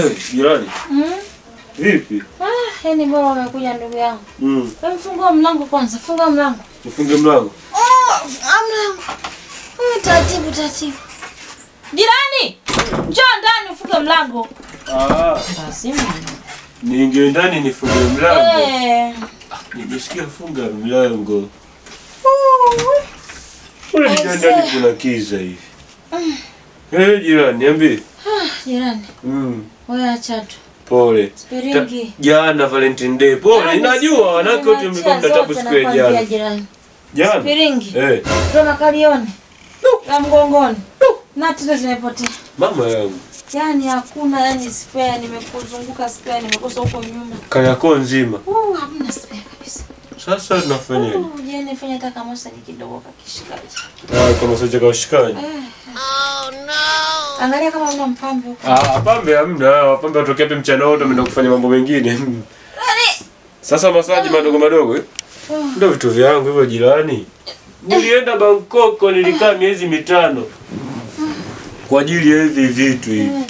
Eh, jirani. Mm. Vipi? Ah, yani bora umekuja ndugu yangu. Mm. Wewe fungua mlango kwanza, funga mlango. Ufunge mlango. Oh, mlango. Mm, taratibu taratibu. Jirani! Njoo ndani ufunge mlango. Ah, Lazima. niingie ndani nifunge mlango. Eh. Nimesikia funga mlango. Mbona Aise. nija ndani kuna kiza hivi? Eh, jirani, niambie. Ah, jirani. Mm. Wewe acha tu. Pole. Ta- Spiringi. Jana Valentine Day. Pole, najua wanawake wote mlikuwa mna tabu siku ya jana. Jirani. Jana. Spiringi. Eh, Ndio makalioni. La mgongoni. Na tena zimepotea. mama yangu. Yaani hakuna yani spare nimekuzunguka spare nimekosa huko nyuma. Kayako nzima. Uh, hamna spare kabisa. Sasa tunafanyaje? Uh, je, nifanye hata kama masaji kidogo kakishikaji. Ah, kama sasa kwa ushikaji. Eh. Angalia kama una mpambe huko. Ah, pambe hamna. Wapambe watokea pia mchana wote wameenda kufanya mambo mengine. Sasa masaji madogo madogo eh? Oh. Ndio vitu vyangu hivyo jirani. Nilienda Bangkok nilikaa miezi mitano kwa ajili ya hivi vitu hivi.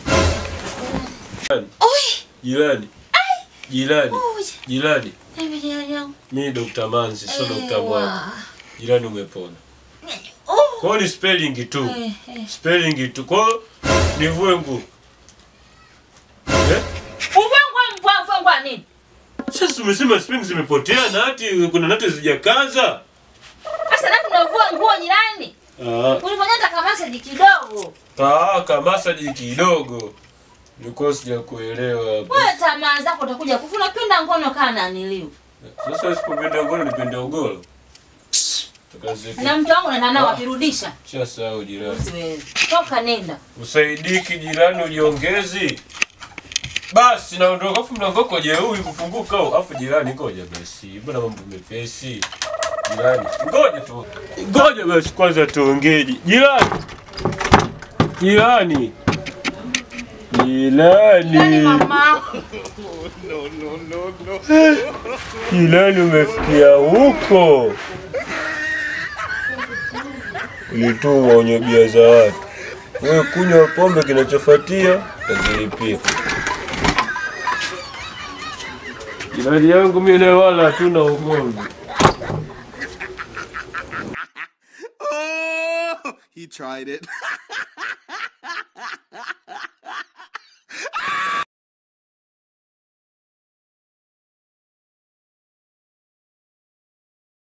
Oi, Jirani. Jirani. oi. Jirani. Hebu jirani yangu. Mimi Dr. Manzi, sio Dr. Mwangi. Ewa. Jirani umepona. Oh. Kwa hiyo ni spelling tu. Eh, eh. Spelling tu. Kwa hiyo nivue nguo. Eh? Uvangwa mbwa mbwa nini? Sasa umesema spelling zimepotea na hati kuna nati zijakaza. Sasa na tunavua nguo jirani. Ah, Ulifanya hata kama masaji kidogo. ah kama masaji kidogo. Nilikuwa sijakuelewa hapo. Wewe tamaa zako utakuja kufa unapenda ngono kana niliu. Sasa sipopenda ngono nipende ugoro. Tukazeke. Na mtu wangu na nao akirudisha. Shasahau jirani. Siwezi. Toka nenda. Usaidiki jirani ujiongezi. Basi naondoka afu mlango wako jeuri kufunguka au afu jirani ngoja basi. Mbona mambo mepesi? Jirani, ngoja tu. Ngoja basi kwanza tuongee. Jirani. Jirani. Jirani Jirani. mama. Jirani umefikia huko. Ulitumwa wenye bia za watu. Wewe kunywa pombe, kinachofuatia tazilipia. Jirani yangu mimi leo wala hatuna ugomvi. Oh, he tried it.